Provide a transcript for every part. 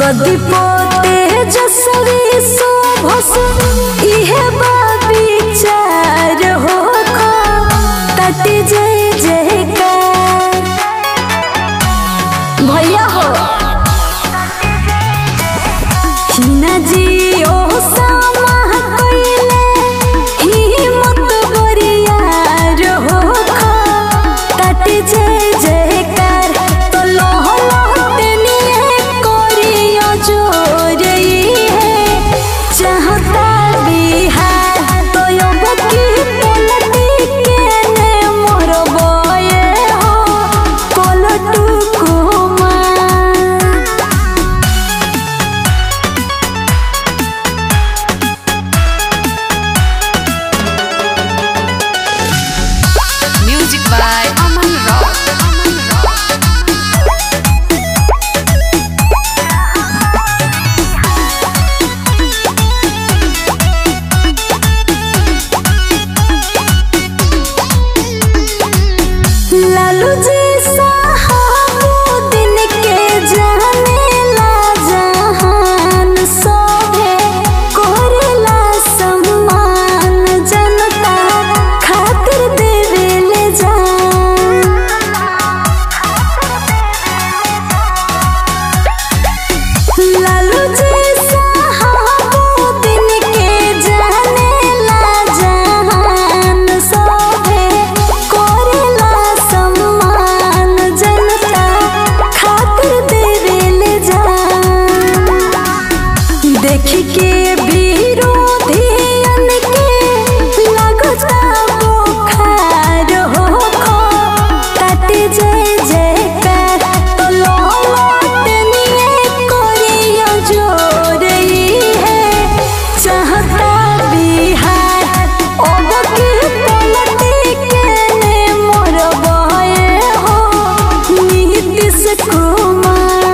कदी पोते जसवी शोभस इहे विचार हो तटी जय जयकार भैया हो हिना जी ओ सामा कइले हिम्मत बरियार हो तटी जय जयकार तो लह लह तेनिए करियो जोरई है चाहता बिहार तो अब की पलटी के ने मोर बये हो पलटू Kumar Music by Aman Rock. Aman Rock. Lalu जी दिन के जाने ला जहान सोहे कोरेला सम्मान जनता खातिर देवेले जान लालू जी दिन के जाने ला जहान सोहे कोरेला सम्मान जनता खातिर देवेले जान देखी के विरोधियन के लगता बुखार हो खो तटी जय जयकार तो लो लौटनिए करियो जोरई है चाहता बिहार अब की पलटी के ने मोर बहे हो नीतीश कुमार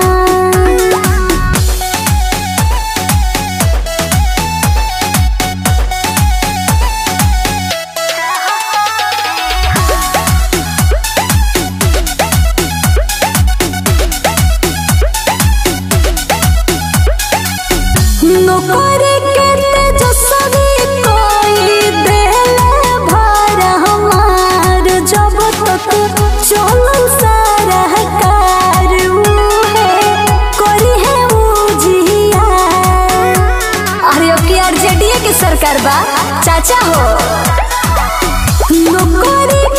नौकरी के तेजस्वी कोई देले भर हमार जब तक चलल सारा कार उहे करी है उजिया अरे अब की आरजेडीए के सरकार बा चाचा हो नौकरी